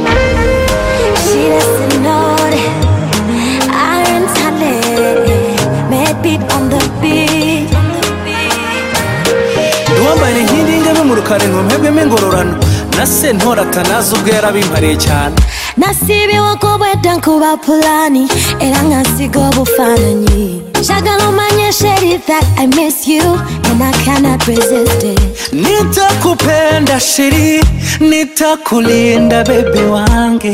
She doesn't know that I'm talented. Mad beat on the beat. ntiwambaye inkingi y'ingabe mu rukari ntumpebwemo ingororano na se ntoratanazi ubwo yarabimpariye cyane Nasibiwe kubweda nkuba pulani era nkasiga obufaananyi njagala omanye sheri that i miss you and i cannot resist it nitakupenda shiri nitakulinda bebe wange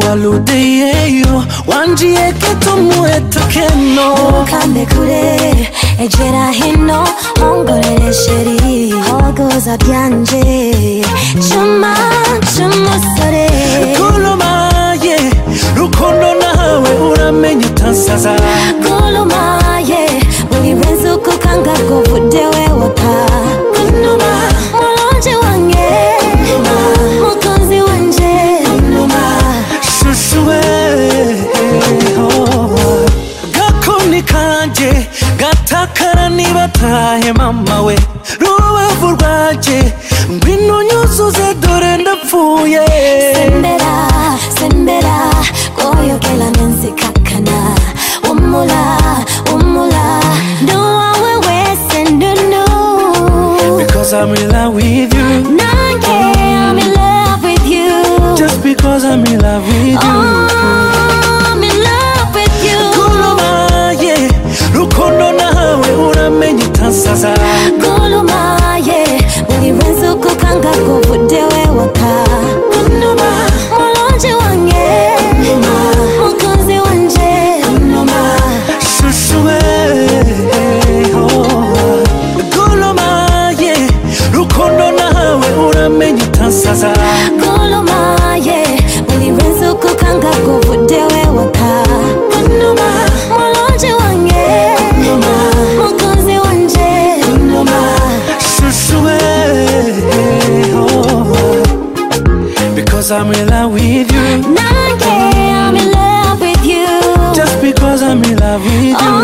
waludeyeyo wanjiye ketumuetakeno ukambe kure ejera hino ongolere sheri ogoza byanje cuma cy'umusore kolomaye rukondo nawe uramenye utansaza gulumaye buri wese ukukanga kuvude wewaka kunuma mulonje wange mukunzi wanje shushuwe oh. gakoni kanjye gatakara niba atahe mama we rubavu rwanjye ngwino nyuzuze dore ndapfuye sembera sembera koyokela nensikakana umula umula nduwawe wese ndunu because I'm in love with you nange I'm in love with you just because I'm in love with you Oh, I'm in love with you kolomaye rukondo nawe uramenye utansaza gulumaye buri wese ukukanga kuvude wewaka kunuma mulonje wange mukunzi wanje shushuwe oh. golomaye rukondo nawe uramenye utansaza gulumaye buri wese ukukanga kuvude wewaka kunuma mulonje wange mukunzi wanje shushuwe oh. because I'm in love with you nange I'm in love with you just because I'm in love with you